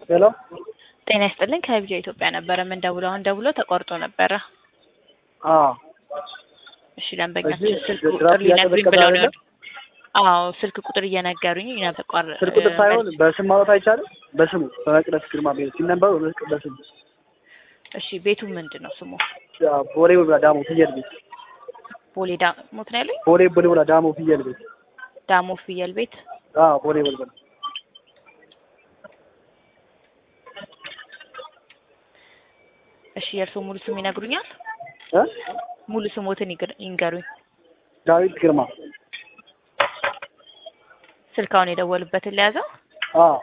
ሄሎ ጤና ይስጥልኝ ከቢጃ ኢትዮጵያ ነበረ ምን ደውሎ አሁን ደውሎ ተቆርጦ ነበረ። አዎ እሺ ደንበኛችን እዚህ ስልክ ድራፍት ቁጥር ሊነግሩኝ እያቀዘቀዘ ብለው ነው። አይደለም? አዎ ስልክ ቁጥር እየነገሩኝ ነበር። ስልክ ቁጥር ሳይሆን በስም ማውራት አይቻልም። በስሙ በመቅደስ ግርማ ቤት ሲነበሩ በስሙ እሺ ቤቱ ምንድን ነው ስሙ? ያው ቦሌ ቡልቡላ ዳሞ ፍየል ቤት ቦሌ ዳሞት ነው ያለኝ። ቦሌ ቡልቡላ ዳሞ ፍየል ቤት ዳሞ ፍየል ቤት አዎ ቦሌ ቡልቡላ እሺ የእርስዎ ሙሉ ስም ይነግሩኛል? እ ሙሉ ስሞትን ይግር- ይንገሩኝ። ዳዊት ግርማ ስልካውን የደወሉበትን ለያዘው። አዎ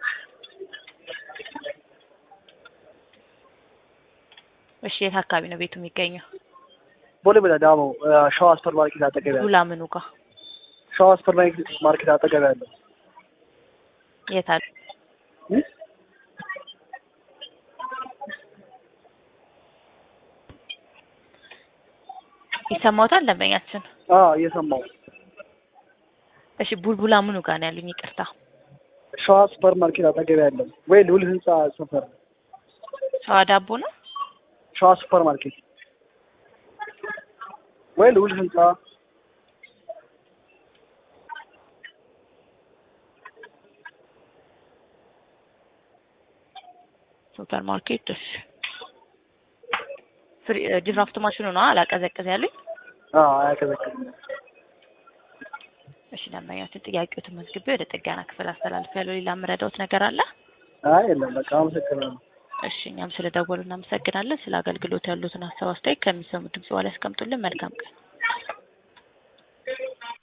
እሺ የት አካባቢ ነው ቤቱ የሚገኘው? ቦሌ ቡልቡላ ዳሞ እ ሸዋ ሱፐር ማርኬት አጠገብ ያለው ሉላ ምኑ ጋር ሸዋ ሱፐር ማርኬት አጠገብ ያለው የት አለ? እ ይሰማዎታል ደንበኛችን? አዎ እየሰማሁ እሺ ቡልቡላ ምኑ ጋር ነው ያሉኝ? ይቅርታ ሸዋ ሱፐር ማርኬት አጠገብ ያለው ወይ ልዑል ህንጻ ሰፈር ሸዋ ዳቦ ነው። ሸዋ ሱፐር ማርኬት ወይ ልዑል ህንጻ ሱፐር ማርኬት እሺ። ፍሪ ድራፍት ማሽኑ ነው አላቀዘቅዝ ያሉኝ። አዎ አያቀዘቅዝም። እሺ ደንበኛችን ጥያቄዎትን መዝግቤ ወደ ጥገና ክፍል አስተላልፍ ያለው ሌላ የምረዳዎት ነገር አለ? አይ የለም በቃ አመሰግናለሁ። እሺ እኛም ስለ ደወሉ እናመሰግናለን። ስለ አገልግሎት ያሉትን ሀሳብ አስተያየት ከሚሰሙ ድምጽ በኋላ ያስቀምጡልን። መልካም ቀን